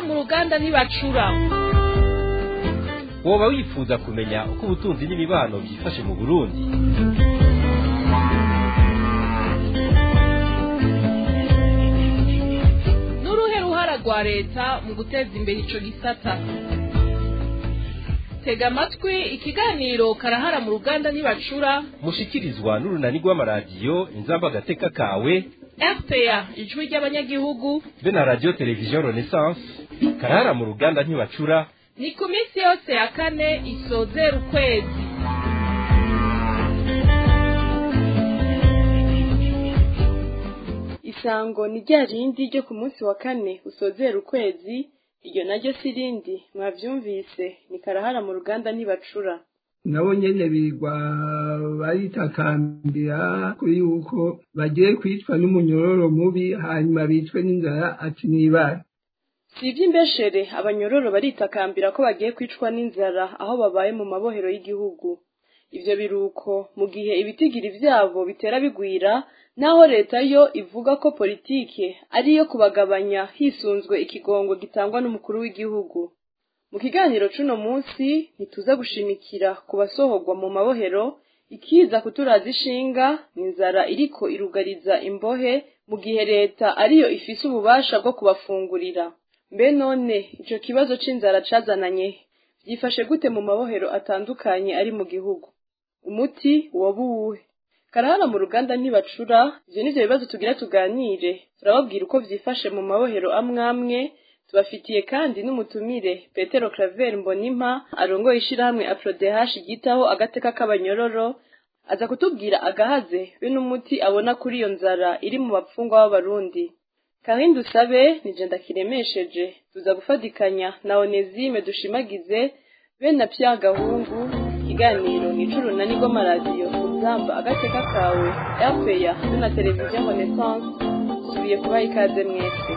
mu ruganda ntibacura woba wifuza kumenya uko ubutunzi n'imibano byifashe mu burundi n'uruhe ruhara rwa leta mu guteza imbere ico gisata tega amatwi ikiganiro karahara mu ruganda ntibacura mushikirizwa n'urunani rw'amaradiyo inzamba agateka kawe rpa ijwi ry'abanyagihugu be na radiyo televiziyo renaissance karahara mu ruganda ntibacura ni ku minsi yose ya kane isozera ukwezi isango ni rya rindi ryo ku munsi wa kane usozera ukwezi iryo naryo si rindi mwavyumvise ni karahara mu ruganda ntibacura nabo nyene bigwa baritakambira kuri yuko bagiye kwicwa n'umunyororo mubi hanyuma bicwe n'inzara ati nibara si ivy'imbeshere abanyororo baritakambira ko bagiye kwicwa n'inzara aho babaye mu mabohero y'igihugu ivyo biruko mu gihe ibitigiri vyabo bitera bigwira naho leta yo ivuga ko politike ari iyo kubagabanya hisunzwe ikigongo gitangwa n'umukuru w'igihugu mu kiganiro c'uno munsi ntituza gushimikira ku basohorwa mu mabohero ikiza kuturaza ishinga ni inzara iriko irugariza imbohe mu gihe leta ariyo ifise ububasha bwo kubafungurira mbe none ico kibazo c'inzara cazananye vyifashe gute mu mabohero atandukanye ari mu gihugu umuti woba uwuhe karahara mu ruganda ntibacura ivyo nivyo bibazo tugira tuganire turababwira uko vyifashe mu mabohero amwe amwe tubafitiye kandi n'umutumire petero claver mbonimpa arongoye ishirahamwe aprodehash ryitaho agateka k'abanyororo aza kutubwira agahaze be n'umuti abona kuri iyo nzara iri mu bapfungwa b'abarundi kahindi usabe nije ndakiremesheje tuza gufatikanya na onezime dushimagize be na pya gahungu ikiganiro ni icurunani rw'amaradiyo uzamba agateka kawe rpa be na televiziyo renaissance tusubiye kubaha ikaze mwese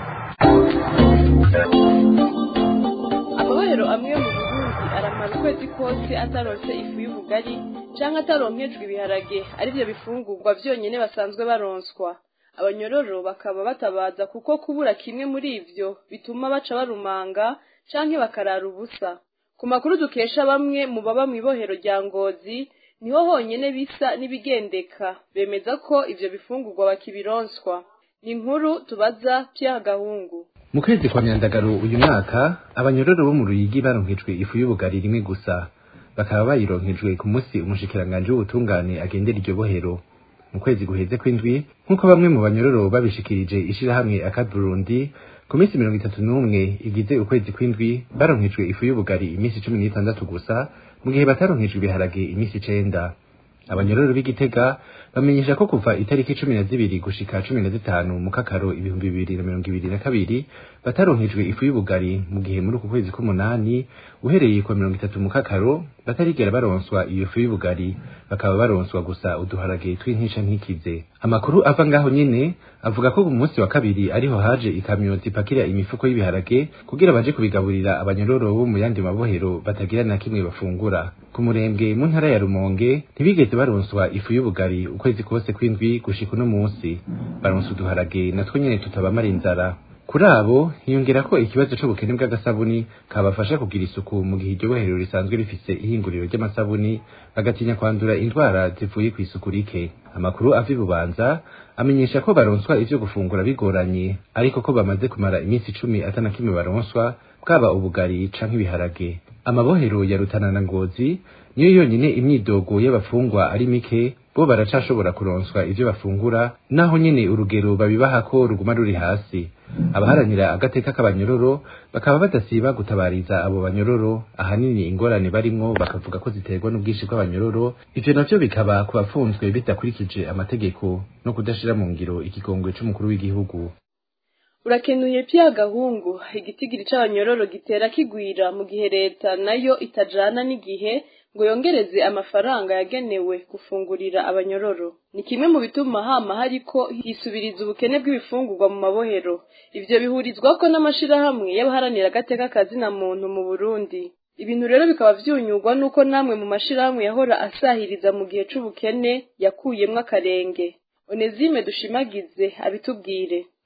amabohero amwe mu burundi aramara ukwezi kose ataronse ifu y'ubugari canke ataronkejwe ibiharage arivyo bifungurwa vyonyene basanzwe baronswa abanyororo bakaba batabaza kuko kubura kimwe muri ivyo bituma baca barumanga canke bakarara ubusa ku makuru dukesha bamwe mu baba mw'ibohero rya ngozi niho honyene bisa n'ibigendeka bemeza ko ivyo bifungurwa bakibironswa ni inkuru tubaza Pierre Gahungu mu kwezi kwa myandagaro uyu mwaka abanyororo bo mu ruyigi baronkejwe ifu y'ubugari rimwe gusa bakaba bayironkejwe ku munsi umushikiranganje w'ubutungane agendera iryo bohero mu kwezi guheze kw'indwi nk'uko bamwe mu banyororo babishikirije ishirahamwe akaburundi ku minsi mirongo itatu n'umwe igize ukwezi kw'indwi baronkejwe ifu y'ubugari iminsi cumi n'itandatu gusa mu gihe bataronkejwe ibiharage iminsi icenda abanyororo b'igitega bamenyesha ko kuva itariki cumi na zibiri gushika cumi na zitanu mu kakaro ibihumbi bibiri na mirongo ibiri na kabiri bataronkejwe ifu y'ubugari mu gihe muri uku kwezi k'umunani uhereye ku mirongo itatu mu kakaro batarigera baronswa iyo fu y'ubugari bakaba baronswa gusa uduharage tw'intica ntikize amakuru ava ngaho nyene avuga ko ku munsi wa kabiri ariho haje ikamyo zipakira imifuko y'ibiharage kugira baje kubigaburira abanyororo bo mu yandi mabohero batagira na kimwe bafungura ku murembwe mu ntara ya rumonge ntibigeze baronswa ifu y'ubugari ukwezi kose kw'indwi gushika uno munsi baronsa uduharage natwo nyene tutabamara inzara kuri abo hiyongera ko ikibazo c'ubukene bw'agasabuni kabafasha kugira isuku mu gihe iryo bohero risanzwe rifise ihinguriro ry'amasabuni bagatinya kwandura indwara zivuye kw'isuku rike amakuru ava ibubanza amenyesha ko baronswa ivyo gufungura bigoranye ariko ko bamaze kumara iminsi icumi atana kimwe baronswa bwaba ubugari canke ibiharage amabohero ya rutana na ngozi niyo yonyene imyidogo y'abafungwa ari mike bo baracashobora kuronswa ivyo bafungura naho nyene urugero babibaha ko ruguma ruri hasi abaharanira agateka k'abanyororo bakaba badasiba gutabariza abo banyororo ahanini ingorane barimwo bakavuga ko ziterwa n'ubwinshi bw'abanyororo ivyo navyo bikaba ku bafunzwe bidakurikije amategeko no kudashira mu ngiro ikigongwe c'umukuru w'igihugu urakenuye pya gahungu igitigiri c'abanyororo gitera kigwira mu gihe leta nayo itajana n'igihe ngo yongereze amafaranga yagenewe gufungurira abanyororo ni kimwe mu bituma hama hariko hisubiriza ubukene bw'ibifungurwa mu mabohero ivyo bihurizwako n'amashirahamwe y'abaharanira agateka kazina muntu mu Burundi ibintu rero bikaba vyunyurwa nuko namwe mu mashirahamwe yahora asahiriza mu gihe c'ubukene yakuyemwo akarenge Onezime dushimagize abitubwire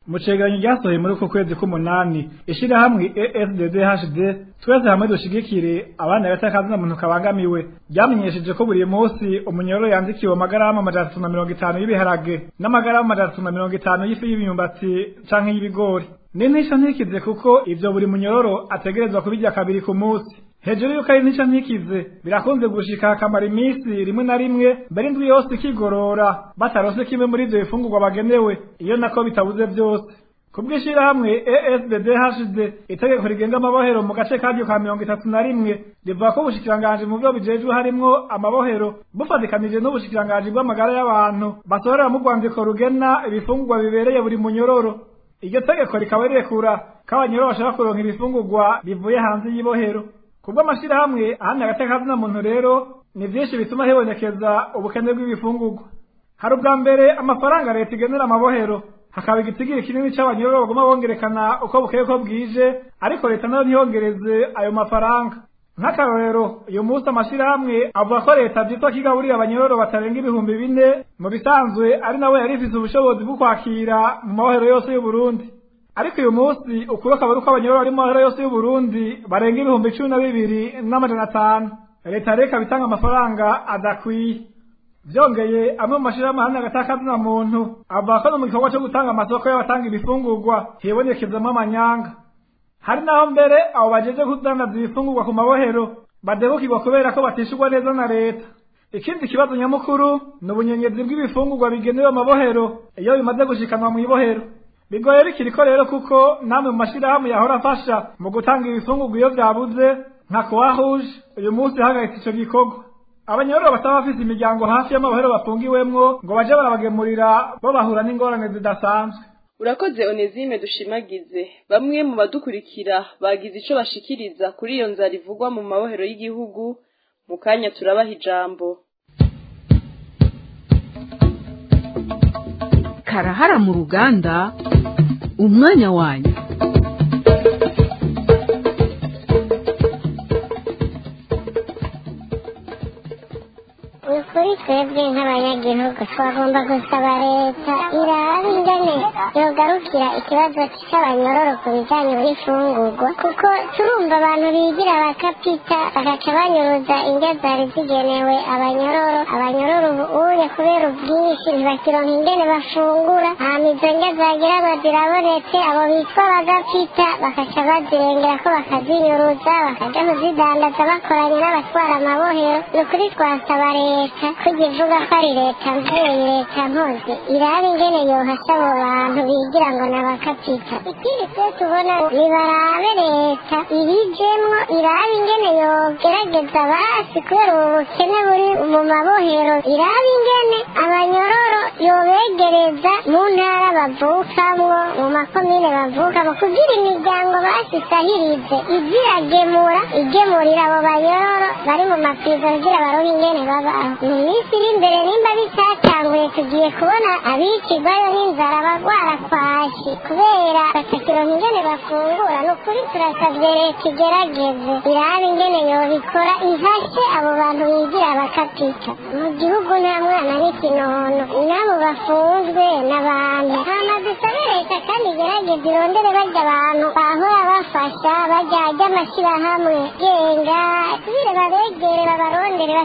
mu cegeranyo ryasohoye muri uku kwezi k'umunani ishirahamwe ESDDHD twese hamwe dushigikire abana batakazina muntu kabangamiwe ryamenyesheje ko buri munsi umunyororo yandikiwe amagarama amajana atatu na mirongo itanu y'ibiharage n'amagarama amajana atatu na mirongo itanu y'ifu y'imyumbati canke y'ibigori n'intisha ntikize kuko ivyo buri munyororo ategerezwa kubirya kabiri ku munsi hejuru yuko ari intica ntikize birakunze gushika hakamara iminsi rimwe na rimwe mbere indwi yose ikigorora batarose kimwe muri ivyo bifungurwa bagenewe iyo nako bitabuze byose kubw'ishirahamwe ESBDHD itegeko rigenga amabohero mu gace karyo ka mirongo itatu na rimwe rivuga ko ubushikiranganji mu vyo bijejwe harimwo amabohero bufatikanije n'ubushikiranganji bw'amagara y'abantu basohorera mu rwandiko rugena ibifungurwa bibereye buri munyororo iryo tegeko rikaba rirekura ko abanyororo bashobora kuronka ibifungurwa bivuye hanze y'ibohero kubwo amashirahamwe ahandi agatekazina muntu rero ni vyinshi bituma hibonekeza ubukene bw'ibifungurwa hari ubwa mbere amafaranga leta igenera amabohero hakaba igitigiri kinini c'abanyororo baguma bongerekana uko bukeye ko bwije ariko leta nayo ntiyongereze ayo mafaranga nk'akarorero uyu munsi amashirahamwe avuga ko leta vyitwa kigaburira abanyororo batarenga ibihumbi bine mu bisanzwe ari nawe yari ifise ubushobozi bwo kwakira mu mabohero yose y'uburundi ariko uyu munsi ukuri akaba ari uko abanyororo bari mu mabohero yose y'uburundi barenga ibihumbi cumi na bibiri n'amajana atanu leta rero ikaba itanga amafaranga adakwiye vyongeye amwe mu mashirahamwe hamwe agatakazina muntu avuga ko no mu gikorwa co gutanga amasoko y'abatanga ibifungurwa hibonekezamwo amanyanga hari naho mbere abo bajeje kudandaza ibifungurwa ku mabohero badebukirwa kubera ko batishurwa neza na leta ikindi kibazo nyamukuru ni ubunyenyezi bw'ibifungurwa bigenewe amabohero iyo bimaze gushikanwa mw'ibohero bigoye bikiriko rero kuko namwe mu mashirahamwe yahora afasha mu gutanga ibifungurwa iyo vyabuze nka kuwahuje uyu munsi hahagaritse ico gikorwa abanyororo bataba bafise imiryango hafi y'amabohero bafungiwemwo ngo baje barabagemurira bo bahura n'ingorane zidasanzwe urakoze onezime dushimagize bamwe mu badukurikira bagize ico bashikiriza kuri iyo nzara ivugwa mu mabohero y'igihugu mu kanya turabaha ijambo karahara mu ruganda umwanya wanyu ni ukuri twebwe nk'abanyagihugu twagomba gusaba leta iraba ingene yogarukira ikibazo cy'abanyororo ku bijyanye n'ifungurwa kuko turumva abantu bigira bakapita bagaca banyuruza indyo zari zigenewe abanyororo abanyororo ubu uye kubera ubwinshi ntibakironka ingene bafungura hama izo ndyo zagira ngo zirabonetse abo bitwa bagapita bakaca bazirengera ko bakazinyuruza bakaja kuzidandaza bakoranye n'abatwara amabohero ni ukuri twasaba leta ko ivuga ko ari leta mvyeyi leta mpozi iraba ingene yohasha abo bantu bigira ngo nabakapita ikindi twe tubona nibarabe leta ibijemwo iraba ingene yogerageza basi kubera ubu bukene buri mu mabohero iraba ingene abanyororo yobegereza mu ntara bavukamwo mu makomine bavukamo kugira imiryango basisahirize iziragemura igemurira abo banyororo bari mu mapizo kugira baronke ingene babaho mu minsi iri imbere nimba bitatanguye tugiye kubona abicirwayo n'inzara bagwara kwashi kubera batakironka ingene bafungura ni ukuri turasabye leta igerageze irabe ingene yobikora ihashe abo bantu bigira bakapita mu gihugu nta mwana n'ikinono n'abo bafunzwe n'abantu hama dusabe leta kandi igerageze irondere barya abantu bahora bafasha barya ry'amashyirahamwe genga tubire babegere babarondere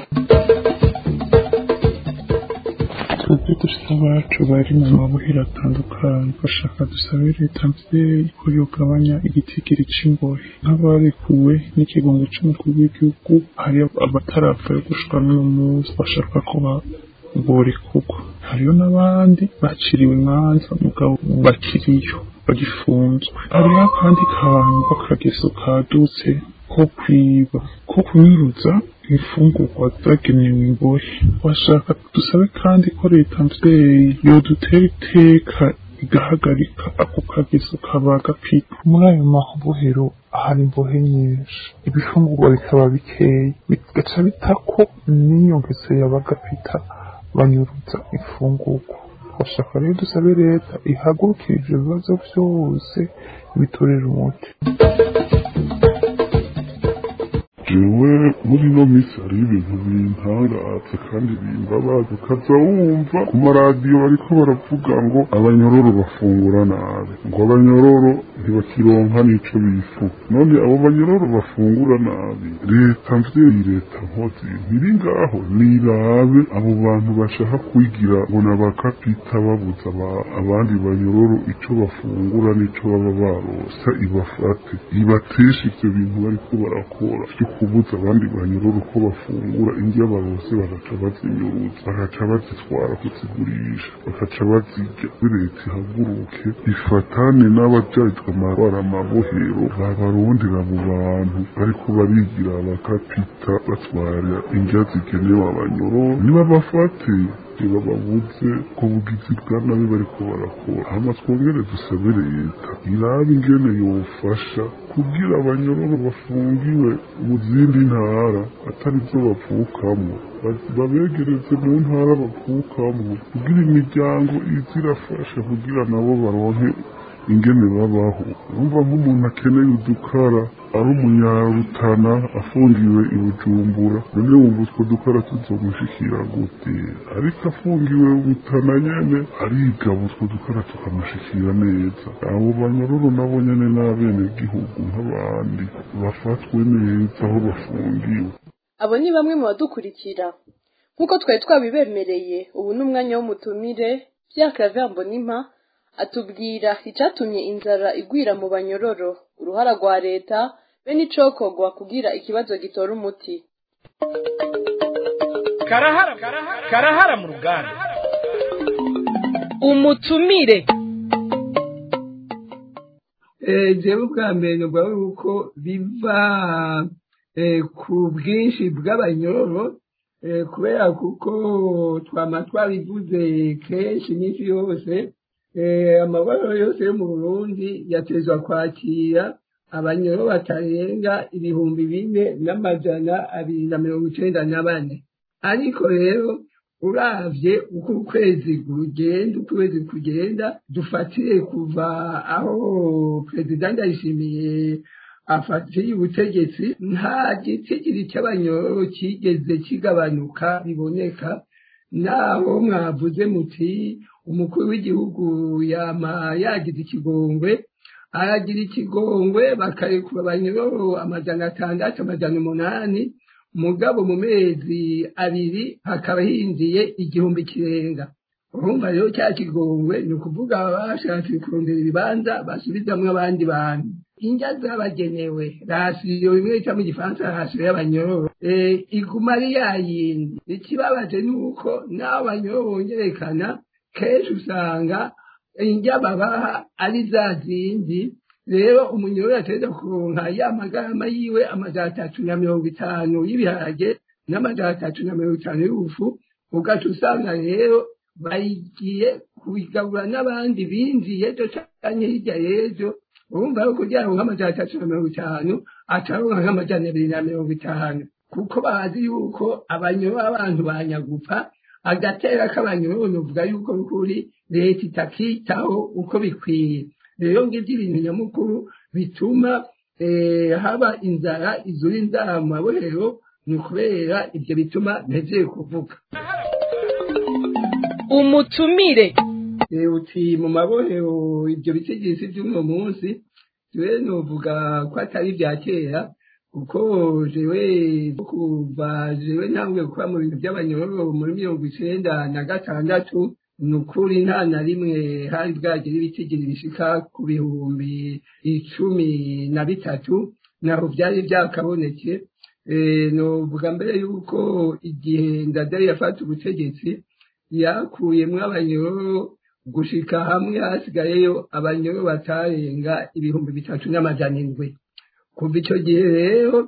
twebwe dufite abacu bari mu mabuhero atandukanye bashaka dusabe leta mvyeyi ko yogabanya igitigiri c'imbohe nk'abarekuwe n'ikigongo c'umukuru w'igihugu hari abatarapfa yo gushika n'uyu munsi bashaka ko borekurwa hariyo n'abandi baciriwe imanza mugabo bakiriyo bagifunzwe hariho akandi kantu k'akageso kadutse ko kwiba ko kunyuruza imfungurwa zagenewe imbohe bashaka dusabe kandi ko leta mvyeyi yodutera iteka igahagarika ako kageso kaba gapika muri ayo mabohero hari imbohe nyinshi ibifungurwa bikaba bikeya bigaca bitako n'inyongezo y'abagapita banyuruza imfungurwa bashaka rero dusabe leta ihagurukire ivyo bibazo vyose bitorera umuti jewe muri ino minsi hariho ibintu bintangaza kandi bimbabaza ukaza wumva ku maradiyo bariko baravuga ngo abanyororo bafungura nabi ngo abanyororo ntibakironka n'ico bifu none abo banyororo bafungura nabi leta mvyeyi leta nkozi ntiri ngaho nirabe abo bantu bashaka kwigira ngo nabakapita babuza aba- abandi banyororo ico bafungura n'ico baba barosa ibafate ibateshe ivyo bintu bariko barakora vyo kubuza abandi banyororo ko bafungura indya barose bagaca bazinyuruza bagaca bazitwara kuzigurisha bagaca bazirya leta ihaguruke ifatane n'abajejwe amatwara amabohero babarondera abo bantu bariko barigira abakapita batwara indya zigenewe abanyororo niba bafate ntibababuze ku bugizi bwa nabi bariko barakora hama twongere dusabe leta irabe ingene yofasha kugira abanyororo bafungiwe mu zindi ntara atari zo bavukamo Baz- babegereze mu ntara bavukamo kugira imiryango iza irafasha kugira nabo baronke ingene babaho urumva nk'umuntu akeneye udukara ari umunyarutana afungiwe i bujumbura none wumva utwo dukara tuzomushikira gute ariko afungiwe butana nyene arigaba utwo dukara tukamushikira neza abo banyororo nabo nyene n'abene gihugu nk'abandi bafatwe neza aho bafungiwe abo ni bamwe mu badukurikira nk'uko twari twabibemereye ubu ni umwanya w'umutumire byakravya mbonimpa atubwira icatumye inzara igwira mu banyororo uruhara rwa leta be n'icokorwa kugira ikibazo gitora umuti karahara karahara mu ruganda umutumire Eh, jewe ubwa mbere nubwo yuko biva eh, ku bwinshi bw'abanyororo eh, kubera kuko twama twabivuze kenshi iminsi yose eh, amabaro yose yo mu burundi yatezwa kwakira abanyororo batarenga ibihumbi bine n'amajana abiri na mirongo icenda na bane ariko rero uravye uko ukwezi kugenda uko ukwezi kugenda dufatire kuva aho perezida ndayishimiye afatiye ubutegetsi nta gitigiri cy'abanyororo kigeze kigabanuka biboneka naho mwavuze muti umukuru w'igihugu yama yagize ikigongwe aragira ikigongwe bakarekura abanyororo amajana atandatu amajana umunani mugabo mu mezi abiri hakaba hinjiye igihumbi kirenga urumva rero cya kigongwe ni ukuvuga bashatse kurondera ibibanza basubizamwo abandi bantu indya zabagenewe rasiyo bimwe bita mu gifaransa rasiyo y'abanyororo eh, iguma ari yayindi ikibabaje ni uko n'abo banyororo bongerekana kenshi usanga indya babaha ari za zindi rero umunyororo yategeza kuronka ya magarama yiwe amajana atatu na mirongo itanu y'ibiharage n'amajana atatu na mirongo itanu y'ubufu ugaca usanga rero bayigiye kubigabura n'abandi binjiye ejo canke hirya y'ejo urumva yuko kugira ngo nk'amajana atatu na mirongo itanu ataronka nk'amajana abiri na mirongo itanu kuko bazi yuko abanyororo abantu banyagupfa agatera k'abanyororo novuga yuko n'ukuri leta itakitaho uko bikwiye rero ngivyo ibintu nyamukuru bituma eh, haba inzara izura inzara mu mabohero ni ukubera ivyo bituma ntezeye kuvuga umutumire Eh, uti mu mabohero ibyo bitigisi by'uno munsi jewe novuga ko atari ibya kera kuko jewe kuva jewe ntangwe gukora mu bintu by'abanyororo muri mirongo icenda na gatandatu ni ukuri nta na rimwe hari bwagera ibitigiri bishika ku bihumbi icumi na bitatu naho byari byakaboneke Eh, novuga mbere yuko igihe ndadaye yafata ubutegetsi yakuyemwo abanyororo gushika hamwe hasigayeyo abanyororo batarenga ibihumbi bitatu n'amajana indwi kuva ico gihe rero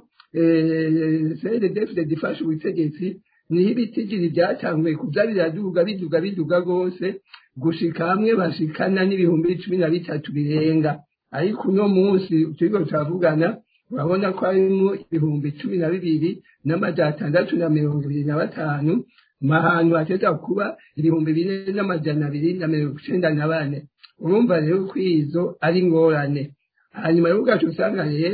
cdfd ifashe ubutegetsi niho ibitigiri byatanguye kuza biraduga biduga biduga rwose gushika hamwe bashikana n'ibihumbi cumi na bitatu birenga ariko uno munsi turiko turavugana urabona ko harimwo ibihumbi cumi na bibiri n'amajana atandatu na mirongo ibiri na batanu mahantu hateza kuba ibihumbi bine n'amajana abiri na mirongo icenda na bane urumva rero ko izo ari ingorane hanyuma rero ugaca usanga rero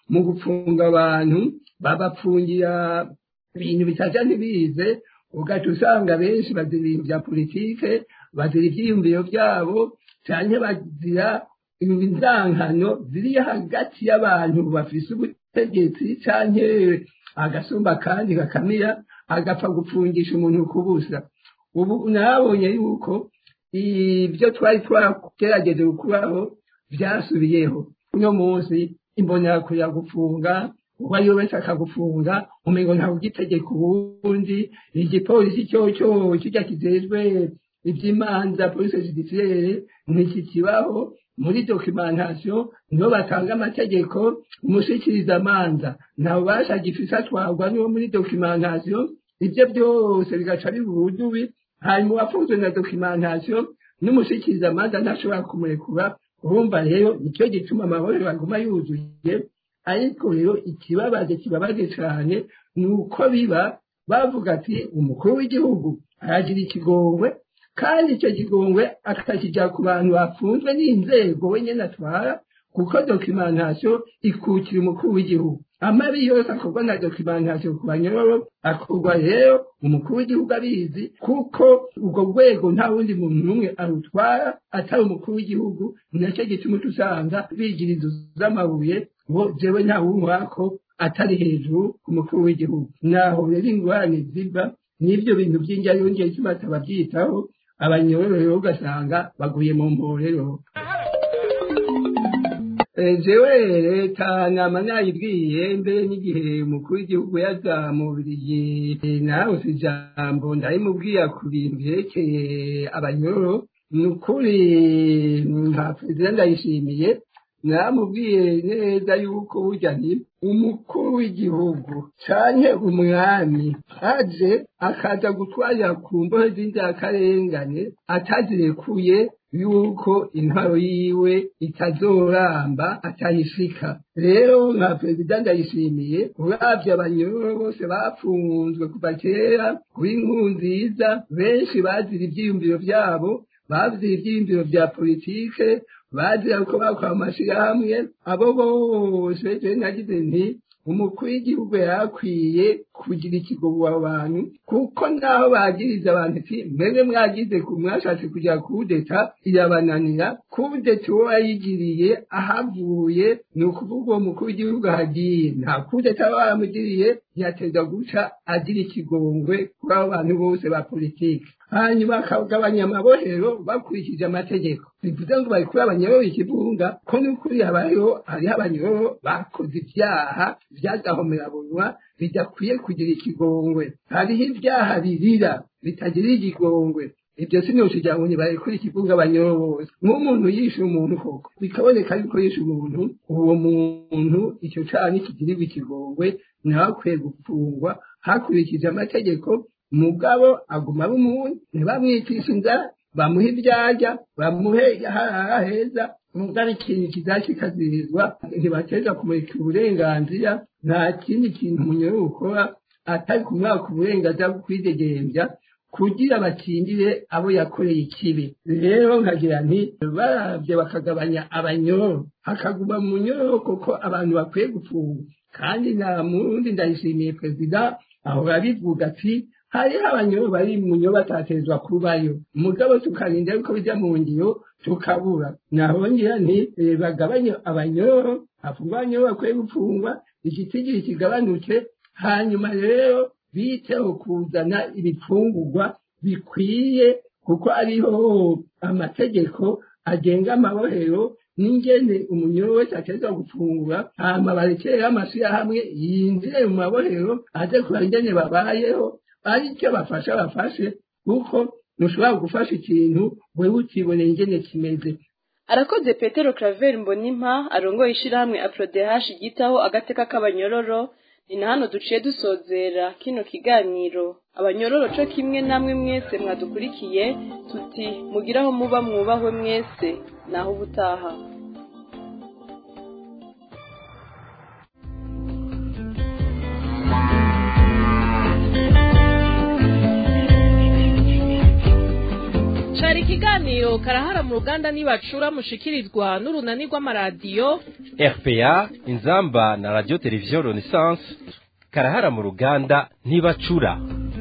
mu gufunga abantu babapfungira ibintu bitaja ntibize ugaca usanga benshi bazira ibintu bya politike bazira ivyiyumviro vyabo canke bazira inzankano ziri hagati y'abantu bafise ubutegetsi canke agasumba kandi gakamira agapfa gupfungisha umuntu kubusa ubu nabonye yuko ibyo twari twagerageje gukuraho byasubiyeho uno munsi imbonera kuya gufunga uwo ari we wese akagufunga umengo ntawe ugitegeka ubundi igipolisi cyo cyo kijya kijejwe iby'imanza polisi judiciaire ntikikibaho muri documentation niho batanga amategeko umushikiriza amanza nta bubasha gifise atwarwa niwo muri documentation ibyo byose bigaca bibudubi hanyuma uwafunzwe na documentation n'umushikiriza amanza ntashobora kumurekura urumva rero nicyo gituma amahoro aguma yuzuye ariko rero ikibabaje kibabaje cyane ni uko biba bavuga ati umukuru w'igihugu aragira ikigongwe kandi icyo kigongwe akakijya ku bantu bafunzwe n'inzego wenyine atwara kuko documentation ikukira umukuru w'igihugu amabi yose akorwa na documentation ku banyororo akorwa rero umukuru w'igihugu abizi kuko ubwo rwego nta wundi muntu n'umwe arutwara atari umukuru w'igihugu nacyo gituma usanga bigira inzu z'amabuye ngo jewe nta wumwako atari hejuru ku mukuru w'igihugu naho rero ingorane ziva n'ibyo bintu by'injya yongeye kibaza babyitaho abanyororo rero ugasanga baguye mu mporero jewe leta nama nayibwiye mbere n'igihe umukuru w'igihugu yaza mu birigi nawe si ijambo ndabimubwira ku bintu byerekeye abanyororo ni ukuri nka perezida ndayishimiye namubwiye neza yuko burya ni umukuru w'igihugu canke umwami aje akaza gutwarira ku mbohe z'inzirakarengane atazirekuye yuko intwaro yiwe itazoramba atayishika rero nka perezida ndayishimiye uravye abanyororo bose bafunzwe kuva kera kuri nkuru nziza benshi bazira ivyiyumviro vyabo bazira ivyiyumviro vya politike bazira ko bakora amashirahamwe abo bose je nagize nti umukuru w'igihugu yakwiye kugira ikigobo abo bantu kuko naho bagiriza abantu ati mwebwe mwagize mwashatse kugira kudeta irabananira kudeta uwo yayigiriye ahavuye ni ukuvuga uwo mukuru w'igihugu ahagiye nta kudeta bamugiriye yateza guca agira ikigongwe kuri abo bantu bose ba politiki hanyuma bakagabanya amabohero bakurikije amategeko bivuze ngo bari kuri abanyororo ikivunga ko n'ukuri habayeho hariho abanyororo bakoze ibyaha by'agahomerabunwa bidakwiye kugira ikigongwe hariho ibyaha birira bitagira ikigongwe ibyo sinushija ngo bari kuri ikivunga abanyororo bose nk'umuntu yishe umuntu koko bikaboneka yuko yishe umuntu uwo muntu icyo caha nikigirirwa ikigongwe nawe akwiye gufungwa hakurikije amategeko mugabo aguma ari umuntu ntibamwicisha inzara bamuhe ibyarya bamuhe aharara heza mugabo ikintu kizashikazirizwa ntibateza kumurika uburenganzira nta kindi kintu umunyururu ukora atari kumwaka uburenganzira bwo kwidegembya kugira bakingire abo yakoreye ikibi rero nkagira nti baravye bakagabanya abanyororo hakaguma mu nyororo kuko abantu bakwiye gufungwa kandi nta murundi ndayishimiye perezida ahora bivuga ati hariho abanyororo bari mu nyo batatezwa kubayo mugabo tukarinda yuko bijya mu ngiro tukabura nahongera nti bagabanye abanyororo hafungwa abanyororo bakwiye gufungwa igitigiri kigabanuke hanyuma rero biteho kuzana ibifungurwa bikwiye kuko ariho amategeko agenga amabohero n'ingene umunyoro wese ateza gufungura hama barekereho amashyirahamwe yinjire mu mabohero aze kureba ingene babayeho aricyo bafasha bafashe kuko ntushobora gufasha ikintu wewe ukiboneye ingene kimeze arakoze petero claver mbonimpa arongoye ishyirahamwe aprodehash ryitaho agateka k'abanyororo ni na hano duciye dusozera kino kiganiro abanyororo co kimwe namwe mwese mwadukurikiye tuti mugire aho muba mwubahwe mwese naho ubutaha cari ikiganiro karahara mu ruganda nibacura mushikirizwa n'urunani rw'amaradiyo rpa inzamba na radio televiziyo renaissance karahara mu ruganda ntibacura